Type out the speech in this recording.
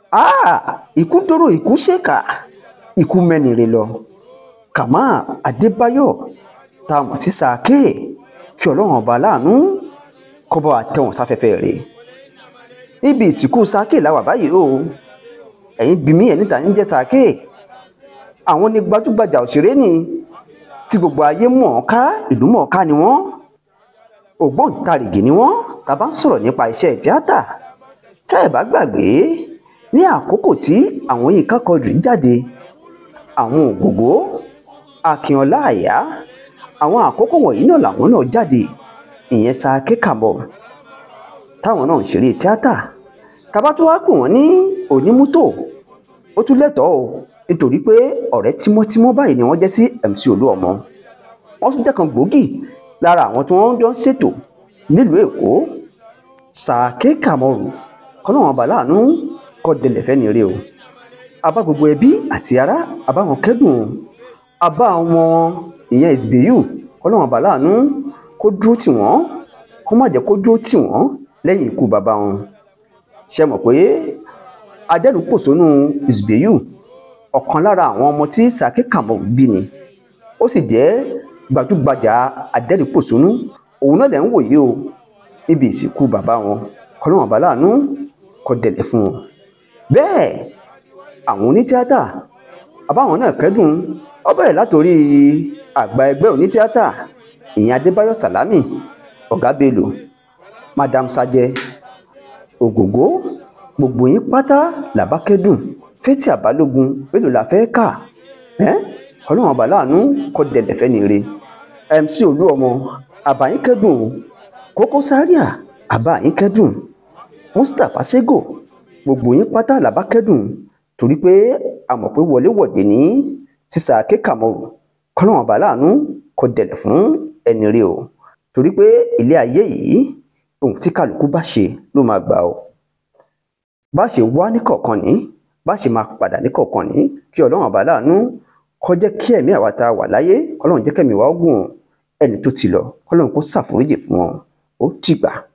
Ah, ikú dóró ikú ṣèkà ikú mẹ́nire lọ Kamal Adébáyọ̀ tá a mọ̀ sí Sàáké kí ọlọ́run ọba láàánú kó bá wa tẹ̀wọ̀n sáfẹ́fẹ́ rẹ̀ níbi ìsìnkú Sàáké làwà báyìí o ẹ̀yin bí mi ẹ̀ níta ń jẹ́ Sàáké àwọn ní gbajúgbajà òṣèré ni tí gbogbo ayé mọ̀ ọ́n ká ìlú mọ̀ ọ́n ká ni wọ́n ògbóǹtarìgì ni wọ́n tá a bá ń sọ̀rọ̀ nípa iṣẹ́ tíátà tá ẹ̀ bá gbàgbé ní àkókò tí àwọn Yínká Quadri jáde àwọn Ògògó Akínọlá Àyà àwọn àkókò wọ̀nyí náà làwọn náà jáde ìyẹn Sàáké Kamal táwọn náà ń ṣeré tíátà tàbá tó wá pè wọ́n ní onímọ́tò ó tún lẹ́tọ̀ọ́ o nítorí pé ọ̀rẹ́ tímọ́tímọ́ báyìí ni wọ́n jẹ́ sí MC Olúọmọ wọ́n tún jẹ́ kan gbòógì lára àwọn tí wọ́n jọ ń ṣètò nílùú Èkó Sàáké Kamal kọ́lọ́wọ́n bá láàánú kọ́ délẹ̀ fẹ́ni rí o abá gbogbo ẹbí àti ará abá wọn kẹ́dùn abá wọn ìyẹn ìsbíyù kọ́lọ́wọ́n bá láàánú kó dúró tì wọ́n kó má jẹ́ kó dúró tì wọ́n lẹ́yìn ikú bàbá wọn ṣe mọ̀ pé adẹ́rùpòṣónú ìsbíyù ọ̀kan lára àwọn ọmọ tí Sàáké Kamal bí ni ó sì jẹ́ gbajúgbajà adẹ́rìpòṣónú òun náà lẹ̀ ń wòye o níbi ìsìnkú bàbá wọn kọ́lọ́wọ́n bá láàánú kó dẹ̀lẹ̀ fún wọn bẹ́ẹ̀ àwọn onítíátà àbáwọn náà kẹ́dùn ó bẹ̀rẹ̀ látòrí àgbà ẹgbẹ́ onítíátà ìyẹn Adébáyọ̀ Sàlámì Ọ̀gá Bello Madam Sajẹ Ògògó gbogbo yín pátá làbá kẹ́dùn Fathia Balógun mélòó la fẹ́ kà ẹ́ ọlọ́run ọba láàánú kó dẹ̀lẹ̀ fẹ́ni re MC Olúọmọ àbáyín kẹ́dùn o Koko Zaria àbáyín kẹ́dùn Mustapha Sego gbogbo yín pátá làbá kẹ́dùn torí pé a mọ̀ pé wọléwọ̀de ní tí Sàáké Kamal kọ́lọ́run ọba láàánú kó dẹ̀lẹ̀ fún ẹni re o torí pé ilé ayé yìí ohun tí kálukú bá ṣe ló máa gbà o bá ṣe wá ní kọ̀ọ̀kan ní bá ṣe máa padà ní kọ̀ọ̀kan ní kí ọlọ́run ọba láàánú kó jẹ́ kí ẹ̀mí àwa tá a wà láyé ọlọ́run jẹ́ kẹ́mi wá gùn ẹni tó ti lọ ọlọ́run kó ṣàforíjì fún wọn ó dìgbà.